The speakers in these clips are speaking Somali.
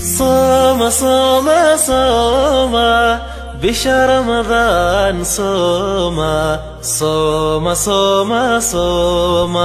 صام صام صام بشهر رمضان صوم صوم صوم صوم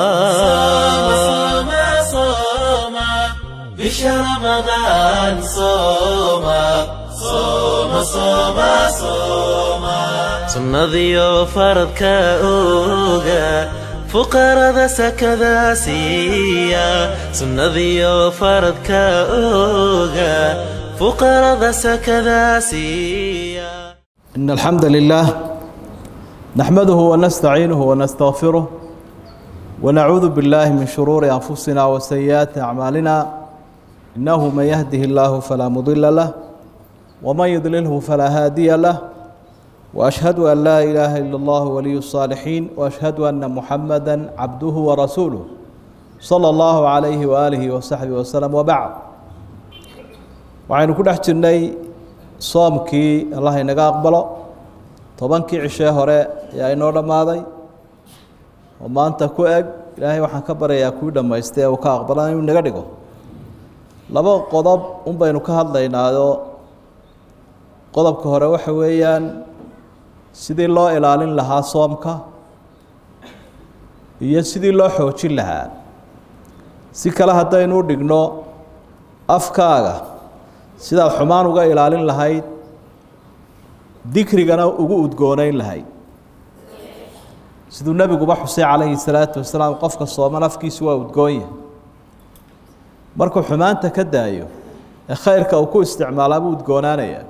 صام صام بشهر رمضان صوم صوم صوم صوم sunnadiyo faradka oga fuqarada sakada siiya sunnadiyo faradka oga fuqarada sakada siiya إن الحمد لله نحمده ونستعينه ونستغفره ونعوذ بالله من شرور أنفسنا وسيئات أعمالنا إنه من يهده الله فلا مضل له ومن يضلله فلا هادي له وأشهد أن لا إله إلا الله ولي الصالحين وأشهد أن محمدا عبده ورسوله صلى الله عليه وآله وصحبه وسلم وبعد waxaynu ku dhex jirnay soomkii allah inaga aqbalo tobankii cishee hore ayaa inoo dhammaaday oo maanta ku eg ilaahay waxaan ka baryayaa kuwii dhammaystay ee uu ka aqbala inuu naga dhigo laba qodob un baynu ka hadlaynaayoo qodobka hore waxa weeyaan sidii loo ilaalin lahaa soomka iyo sidii loo xoojin lahaa si kale haddaynu u dhigno afkaaga sidaad xumaan uga ilaalin lahayd dikrigana ugu udgoonayn lahayd siduu nebiguba xusay calayhi salaatu wasalaam qofka sooman afkiisu waa udgoonya markuu xumaanta ka daayo ee khayrka uu ku isticmaalaa buu udgoonaanayaa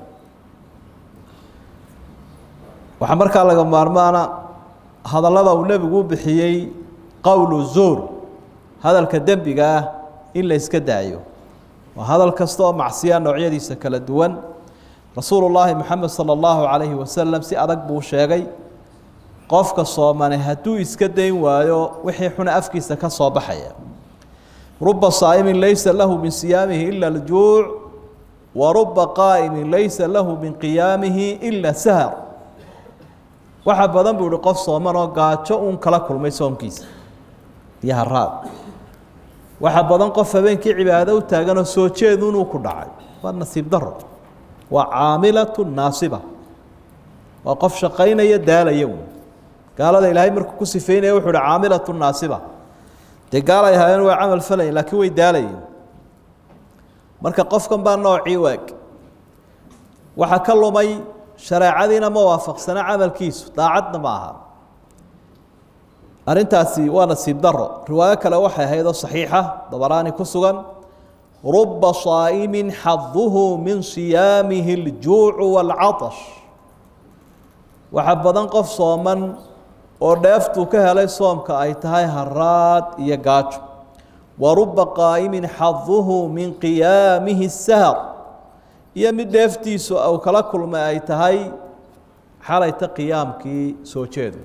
waxaa markaa laga maarmaana hadallada uu nebigu u bixiyey qowlu zuur hadalka dembiga ah in la iska daayo waa hadal kasta oo macsiya noocyadiisa kala duwan rasuulu llaahi moxamed sala allahu calayhi wasalam si adag buu sheegay qofka soomane hadduu iska dayn waayo wixii xuna afkiisa ka soo baxaya ruba saa'imin laysa lahu min siyaamihi ila aljuuc wa ruba qaa'imin laysa lahu min qiyaamihi ila sahar waxaa badan buu ihi qof sooman oo gaajo uun kala kulmay soomkiisa iyo haraad waxaa badan qof habeenkii cibaado u taaganoo soo jeedu inuu ku dhacay waa nasiib daro waa caamilatu naasiba waa qof shaqaynaya daalaya wy gaalada ilaahay markuu ku sifeynaya wuxuu uhi caamilatu naasiba dee gaalay ahaayeen waa camal falayen laakiin way daalayeen marka qofkan baa noocii waag waxaa ka lumay shareecadiina ma waafaqsana camalkiisu daacadna ma aha arrintaasi waa nasiib daro riwaayo kale waxay ahayd oo saxiixa dabaraani ku sugan ruba saa'imin xaduhu min siyaamihi aljuucu waalcatash waxaa badan qof sooman oo dheeftuu ka helay soomka ay tahay haraad iyo gaajo wa ruba qaa'imin xaduhu min qiyaamihi sahar iyo mid dheeftiisu uu kala kulmay ay tahay xalayta qiyaamkii soo jeedu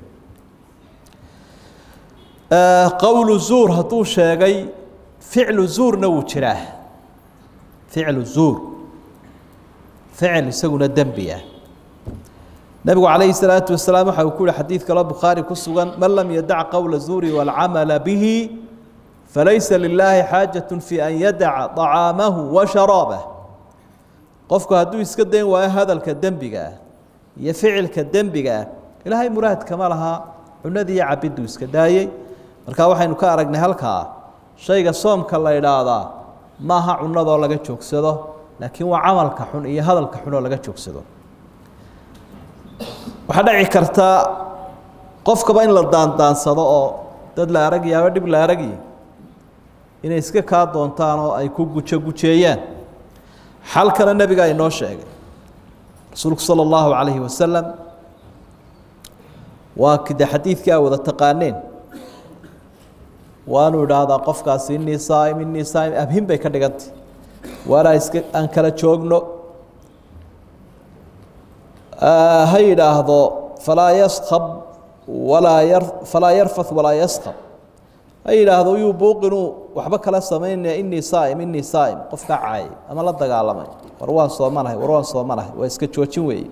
qowlu zuur hadduu sheegay ficlu zuurna wuu jiraa ficlu zuur ficil isaguna dembi ah nebigu calayhi salaatu wasalaam waxa uu ku yihi xadiid kaloo bukhaari ku sugan man lam yadac qowla zuuri waalcamala bihi falaysa lilaahi xaajatu fi an yadaca طacaamahu wa sharaabah qofku hadduu iska dayn waayo hadalka dembiga ah iyo ficilka dembiga ah ilaahay muraadkama lahaa cunadii iyo cabiduu iska daayey markaa waxaynu ka aragnay halkaa shayga soomka la idhaahdaa maaha cunadoo laga joogsado laakiin waa camalka xun iyo hadalka xun oo laga joogsado waxaa dhici karta qofkaba in la daandaansado oo dad la aragya ama dhib la aragyi inay iska kaa doontaan oo ay ku gujo gujeeyaan xalkana nebiga inoo sheegay rasuulku sala allahu calayhi wasalam waa kide xadiidkii a wada taqaaneen waanu idhaahdaa qofkaasi inii saaim inii saaim abhin bay ka dhigantay waanaa iska aan kala joogno ha yidhaahdo falaa yaskab walaa yar falaa yarfath walaa yaskab ha yidhaahdo yuu buuqinuu waxba kala samaynaya inii saaim inii saaim qofkaa caayay ama la dagaalamay war waan soomanahay war waan soomanahay waa iska joojin weeye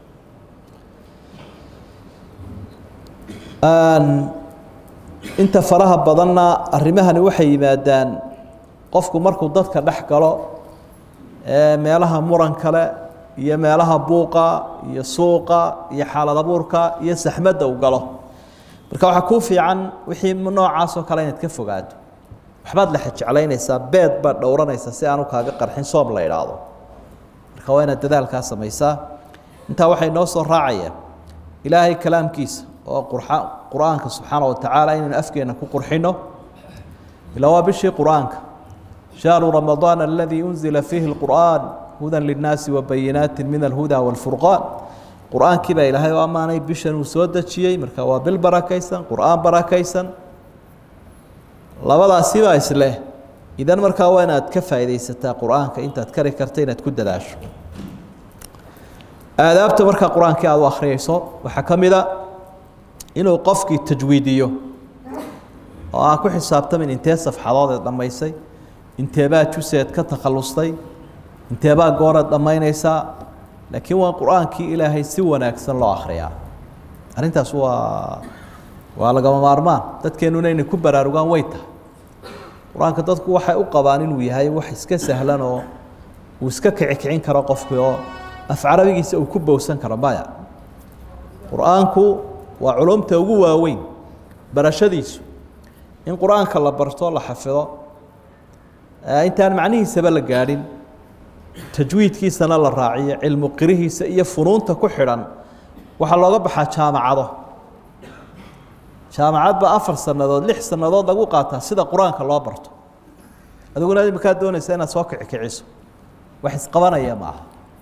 inta faraha badanna arrimahani waxay yimaadaan qofku markuu dadka dhex galo meelaha muran kale iyo meelaha buuqa iyo suuqa iyo xaalad abuurka iyo saxmadda u galo marka waxaa kuu fiican wixii noocaas oo kale inaad ka fogaato waxbaad la xejeclaynaysaa beed baad dhowranaysaa si aanu kaaga qarxin soob la idhaahdo marka waa inaad dadaalkaa samaysaa intaa waxay noo soo raacayaan ilaahay kalaamkiisa oo qur-aanka subxaana wa tacaala inaynu afkeena ku qurxino ilaa waa bishii qur-aanka shahru ramadaan aladii unzila fiihi اlqur'an huda linnaasi wabayinaati min alhuda wاlfurqaan qur-aankii baa ilaahay u ammaanay bishan uu soo dejiyey marka waa bil barakaysan qur-aan barakaysan labadaasibaa isleh idan markaa waa inaad ka faaidaysataa qur-aanka intaad kari karta inaad ku dadaasho aadaabta markaa qur-aankii aad u akhriyeyso waxaa ka mida inuu qofkii tajwiidiyo oo aan ku xisaabtamin intee safxadood eed dhammaysay inteebaa juseed ka takhallustay inteebaa gooreed dhammaynaysaa laakiin waa qur-aankii ilaahay si wanaagsan loo akhriyaa arrintaas waa waa lagama maarmaan dadkeennuna inay ku baraarugaan way tahay qur-aanka dadku waxay u qabaan inuu yahay wax iska sahlan oo uu iska kicikicin karo qofkii oo af carabigiisa uu ku bowsan karo maya qur-aanku waa culumta ugu waaweyn barashadiisu in qur-aanka la barto la xafido intaan macnihiisaba la gaadhin tajwiidkiisana la raaciyo cilmu qirihiisa iyo funuunta ku xidhan waxaa looga baxaa jaamacado jaamacad baa afar sannadood lix sannadood lagu qaataa sida qur-aanka loo barto adiguna imakaa doonaysa inaad soo kicikiciso wax isqabanaya ma aha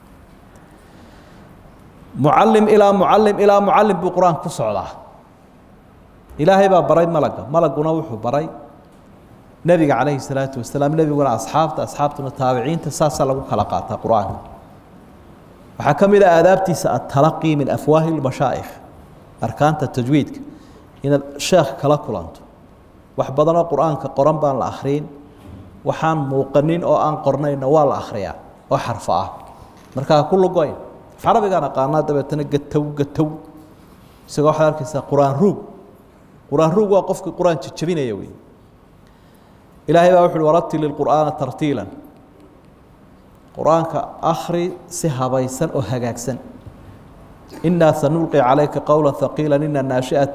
mucalim ilaa mucalim ilaa mucalim buu qur-aanka ku socdaa ilaahay baa baray malaga malaguna wuxuu baray nebiga calayhi salaatu wasalaam nebiguna asxaabta asxaabtuna taabiciinta saasaa lagu kala qaataa qur-aanka waxaa ka mid a aadaabtiisa atalaqii min afwaahi lmashaa'ikh arkaanta tajwiidka inaad sheekh kala kulanto wax badanoo qur-aanka qoran baan la akhriin waxaan muuqanin oo aan qornayna waa la akhriyaa oo xarfo ah markaa ku lugoyn carabigaan aqaanaa dabeetana gatow gatow isagoo waxaad arkaysaa qur-aan ruug qur-aan ruug waa qofkii qur-aan jejabinaya wey ilaahay baa wuxu uhi waratil ilqur'aana tartiilan qur-aanka akhri si habaysan oo hagaagsan inaa sanulqi calayka qowla haqiila ina naashiat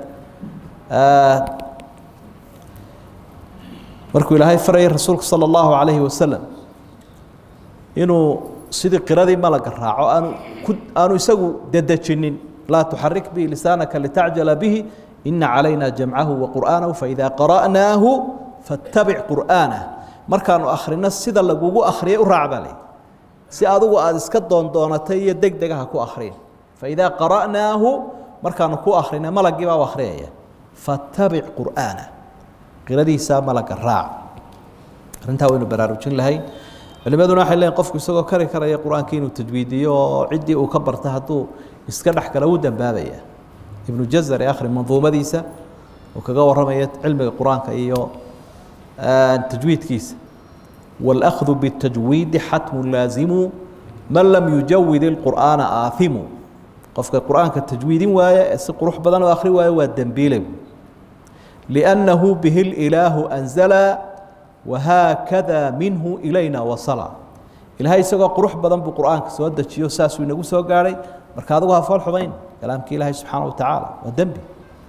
markuu ilaahay farayay rasuulku salى اllahu calayhi wasalam inuu sidii qiradii malaga raaco aanu ku aanu isagu dedejinin laa tuxarik bihi lisaanaka litacjala bihi ina calayna jamcahu waqur'aanahu faida qara'naahu fattabic qur'aanah markaanu akhrino sida lagugu akhriyay u raac baa lay si adugu aada iska doondoonatay iyo deg degaha ku akhriin faidaa qara'naahu markaanu ku akhrina malagii baa u akhriyaya fattabic qur'aana qiradiisaa malaga raac arrintaa waynu baraarujin lahayn culimaduna waxay leeyiin qofku isagoo kari karaya qur-aanka inuu tajwiidiyo oo ciddii uu ka barta hadduu iska dhex gala wuu dambaabaya ibnu jazar ee akhri manduumadiisa uu kaga warramaya cilmiga qur-aanka iyo tajwiidkiisa wاlأkhdu bالtajwiidi xatmu laazimu man lam yujawid اlqur'aana aahimu qofka qur-aanka tajwiidin waaya ee si qurux badan oo akhri waayo waa dembiile لأnnahu bihi اlإilaahu أnzala wahaakada minhu ilayna wasala ilahay isagoo qurux badan buu qur-aanka soo dejiyo saasuu inagu soo gaadhay marka adigu ha fool xumayn kalaamka ilaahay subxaana wa tacaala waa dembi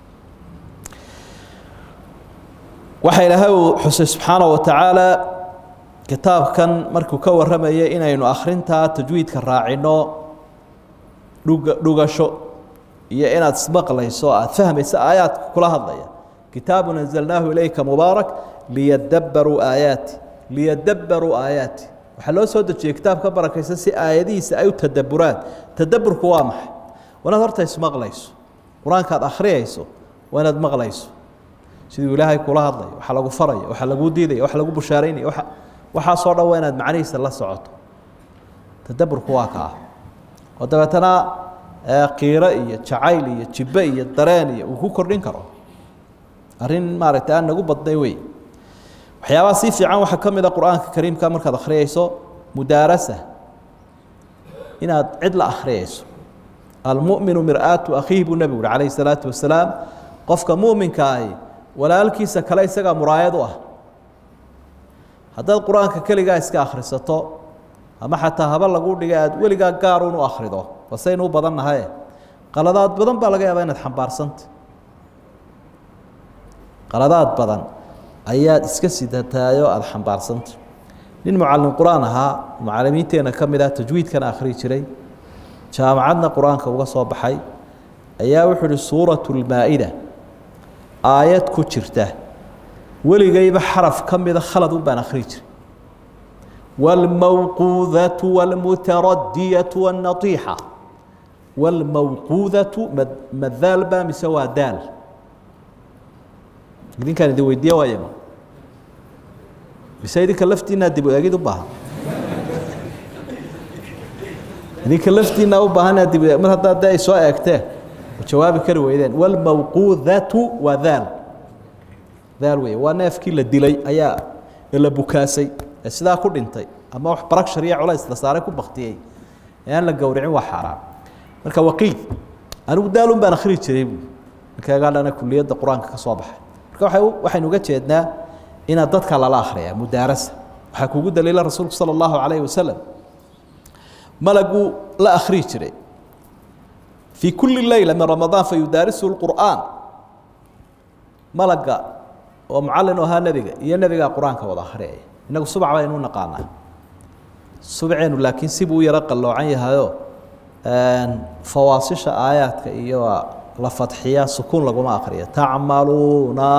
waxa ilaahay uu xusay subxaana wa tacaala kitaabkan markuu ka warramayay inaynu akhrintaa tajwiidka raacino dhuga dhugasho iyo inaad ismaqlayso aada fahmayso aayaadka kula hadlaya kitaabun anzalnaahu ilayka mubaarak liyadabbaruu aayaati liyadabbaruu aayaati waxaa loo soo dejiyey kitaabka barakaysan si aayadihiisa ay u tadabburaan tadabburku waa maxay waa inaad horta ismaqlayso qur-aanka aad akhriyayso waa inaad maqlayso siduu ilaahay kula hadlayo waxa lagu farayo waxa lagu diidayo waxa lagu bushaaraynaya waa waxaasoo dhan waa inaad macnihiisa la socoto tadabburku waa ka ah oo dabeetana qiiro iyo jacayl iyo jibbe iyo dareen iyo uu ku kordhin karo arrin maaragtay aan nagu badnay wey waxyaabaha sii fiican waxaa ka mid a qur-aanka kariimka markaad akhriyayso mudaarasa inaad cid la akhriyayso almu'minu mir'aatu akhiihi buu nebigu uhi calayhi salaatu wasalaam qofka mu'minka ahi walaalkiisa kale isagaa muraayad u ah haddaad qur-aanka keligaa iska akhrisato ama xataa haba lagu dhiga aada weligaa gaaruun u akhrido basaynu u badan nahaye qaladaad badan baa laga yaabaa inaad xambaarsanta qaladaad badan ayaad iska sidataayoo aada xambaarsanta nin mucallim qur-aan ahaa mucalimiinteenna ka mid ah tajwiidkana akhrii jiray jaamacadna qur-aanka uga soo baxay ayaa wuxuu uhi suuratu lmaa-ida aayad ku jirta weligayba xaraf ka mida khalad un baan akhrii jiray wاlmawquudatu wاlmutaradiyatu wاnaiixa wاlmawquudatu ma daal ba mise waa daal idinkaan idin weydiiya waayama mise idinka laftiinaa dib eegid u baahan idinka laftiinaa u baahan dib mar haddaa de ay soo eegteen jawaabi kari weydeen wاlmawquudatu waa daal daal wey waa neefkii la dilay ayaa la bukaasay ee sidaa ku dhintay ama wax baragshar iyo culays la saaray ku baktiyey ee aan la gowricin waa xaaraan marka waqiid anigu daalun baan akhrii jiray bu ninkaagaa dhana kuliyadda qur-aanka ka soo baxay marka waay waxaynu uga jeednaa inaad dadka lala akhriyaa mudaarasa waxaa kugu daliila rasuulku sala allahu calayhi wasalam malaguu la akhrii jiray fii kulli leyla min ramadaan fa yudaarisu lqur'aan malaga oo mucallin u ahaa nebiga iyo nebigaa qur-aanka wada akhriyaya innagu subac baynu u naqaanaa subceenu laakiin sibuu u yaro qalloocan yahayo fawaasisha aayaadka iyo la fadxiya sukuun laguma akriya tacmaluuna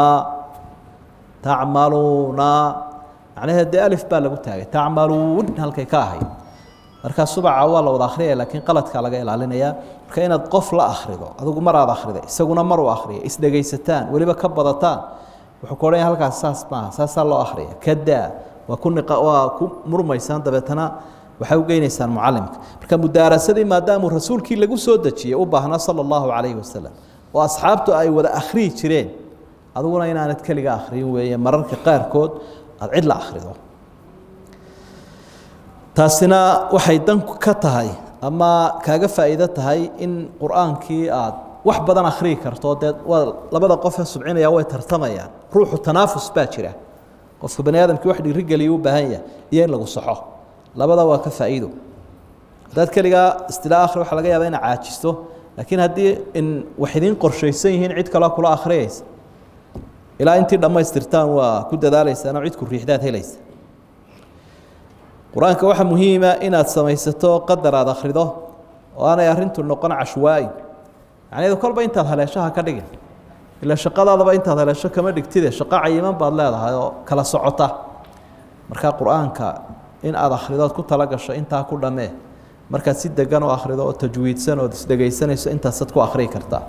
tacmaluuna macnaheed dee alif baa lagu taagay tacmaluun halkay ka ahayd markaa subaca waa la wada akhriyaya laakiin qaladkaa laga ilaalinayaa marka inaad qof la akhrido adigu mar aad akhrida isaguna mar uu akhriya isdhegaysataan weliba ka badataan wuxuu ku odhanaya halkaas saas maaha saasaa loo akhriya kadaa waa ku niqa waa ku murmaysaan dabeetana waxay u geynaysaan mucalimka marka mudaarasadii maadaamuu rasuulkii lagu soo dejiyey u baahnaa sala allahu calayhi wasalam oo asxaabtu ay wada akhriyi jireen adiguna inaanad keliga akhriyin weeye mararka qaarkood aada cid la akhrido taasina waxay dan ka tahay ama kaaga faa'iido tahay in qur-aankii aad wax badan akhriyi karto dee waa labada qofee subcinaya way tartamayaan ruuxu tanaafus baa jira qofka bani aadamkii wax dhiirigeliya u baahan yahay iyo in lagu saxo labada waa ka faa'iido haddaad keligaa istilaa akhri waxaa laga yaabaa inaad caajisto laakiin haddii in wax idiin qorshaysan yihiin cid kaloo kula akhriyaysa ilaa intii dhammaystirtaan waa ku dadaalaysaan oo cidku riixdaad helaysa qur-aanka waxaa muhiima inaad samaysato qadar aad akhrido oo aanay arrintu noqon cashwaa'i macnaheedu kolba intaad haleeshaha ka dhigin ila shaqadaadaba intaad haleesho kama dhigtide shaqo cayiman baad leedahay oo kala socota markaa qur-aanka in aad akhridood ku tala gasho intaa ku dhammee markaad si degan u akhrido oo tajwiidsan ood isdhegaysanayso intaasaad ku akhriyi kartaa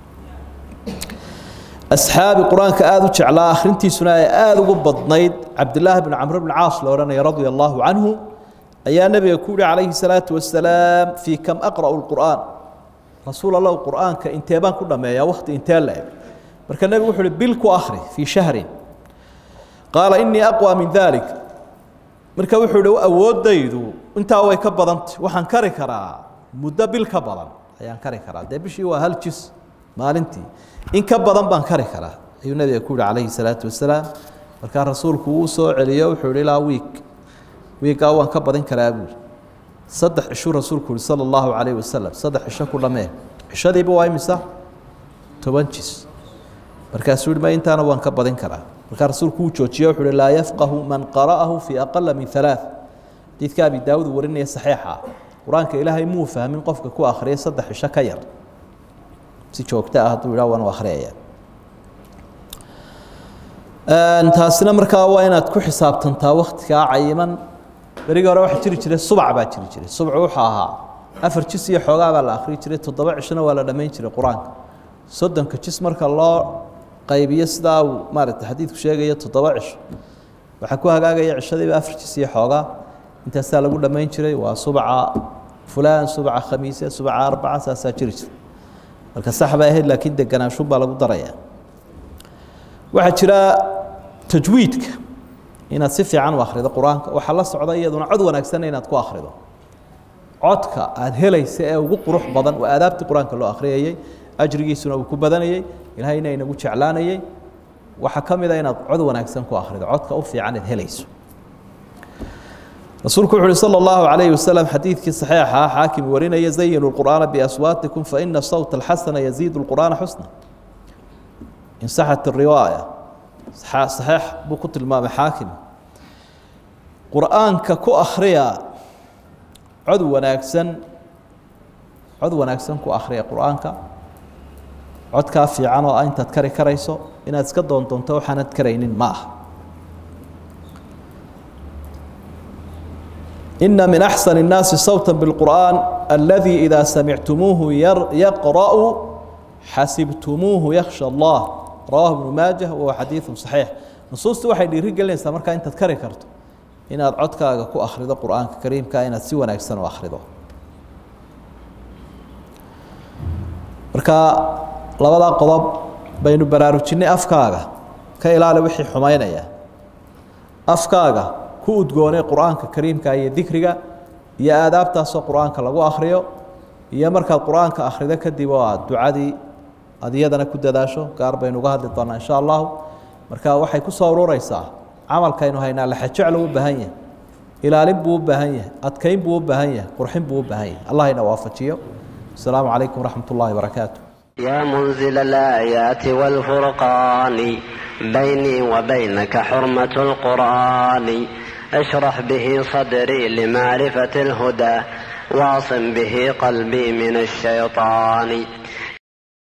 asxaabi qur-aanka aada u jeclaa akhrintiisuna ay aada ugu badnayd cabdilaahi bn camr bn caas la odhanaya radia allahu canhu ayaa nebiga ku yihi calayhi salaatu wasalaam fii kam aqra'u lqur'aan rasuul allahu qur'aanka intee baan ku dhammeeyaa wakhti intee la eg marka nebigu wuxu uhi bil ku akhri fii shahrin qaala inii aqwa min dalik marka wuxuu ihi awooddaydu intaa way ka badantay waxaan kari karaa muddo bil ka badan ayaan kari karaa dee bishii waa hal jis maalintii in ka badan baan kari karaa ayuu nebiga ku yihi calayhi salaatu wasalaam markaa rasuulku uu soo celiyo wuxuu ihi ilaa wiig wiigaa waan ka badin karaa buuri saddex cishuu rasuulku yihi sala allahu calayhi wasalam saddex cisho ku dhammee cishadiiba waa imisa toban jis markaasuu yihi ma intaana waan ka badin karaa markaa rasuulku uu joojiye wuxuu uhi laa yafqahu man qara'ahu fii aqala min halaaث xadiidka abi daawud warinaya saxiixa qur-aanka ilaahay muu fahmin qofka ku akhriya saddex cisho ka yar si joogto ah hadduu yidhah waan u akhriyaya taasina markaa waa inaad ku xisaabtantaa waktigaa cayiman berigii hore waxaa jiri jiray subac baa jiri jiray subcu wuxuu ahaa afar jis iyo xoogaa baa la akhriyi jiray toddoba cishona waa la dhammayn jiray qur-aanka soddonka jis marka loo qaybiyo sidaa uu maaragtay xadiidku sheegayo toddoba cisho waxaa ku hagaagaya cishadiiba afar jis iyo xoogaa intaasaa lagu dhammayn jiray waa subca fulaan subca khamiise subca arbaca saasaa jiri jira marka sax bay ahayd laakiin deganaanshuun baa lagu daraya waxaa jira tajwiidka inaad si fiican u akhrido qur-aanka waxaa la socda iyaduna cod wanaagsanna inaad ku akhrido codka aada helaysa ee ugu qurux badan waa aadaabtii qur-aanka loo akhriyayey ajrigiisuna uu ku badanayey ilaahayna inagu jeclaanayey waxaa ka mid a inaad cod wanaagsan ku akhrido codka u fiican eed helayso rasuulku wuxu uhi salى اllahu عalayه waslm xadiidkii صaxiixa xaakim warinaya zayinu اlqur'aana biaswaatikum faina sawta اlxasana yaziid اlqur'aana xusna insaxat الriwaaya saxiix buu ku tilmaamay xaakim qur'aanka ku akhriya cod wanaagsan cod wanaagsan ku akhriya qur'aanka codkaa fiican oo ah intaad kari karayso inaad iska doondoonto waxaanad karaynin ma aha ina min axsan الnaasi sawta bاlqur'an aladii idaa samictumuuhu yaqra'u xasibtumuuhu yakhsha allah rawahu ibnu maajah wahuwa xadiidu صaxiix nusuustu waxay dhiiri gelinaysaa markaa intaad kari karto inaad codkaaga ku akhrido qur'aanka kariimka inaad si wanaagsan u akhrido marka labadaa qodob baynu baraarujinay afkaaga ka ilaali wixii xumaynaya afkaaga ku udgoonay qur'aanka kariimka iyo dikriga iyo aadaabtaasoo qur'aanka lagu akhriyo iyo markaad qur'aanka akhrido kadib oo aad ducadii aad iyadana ku dadaasho gaar baynu uga hadli doonaa insha allahu marka waxay ku soo urureysaa camalkaynu haynaa laxajeclo u baahan yahay ilaalin buu u baahan yahay adkeyn buu u baahan yahay qurxin buu u baahan yahay allah ina waafajiyo asalaamu calaykum waraxmat ullahi barakaatu يا منزل الآيات والفرقان بيني وبينك حرمة القرآن اشرح به صدري لمعرفة الهدى واعصم به قلبي من الشيطان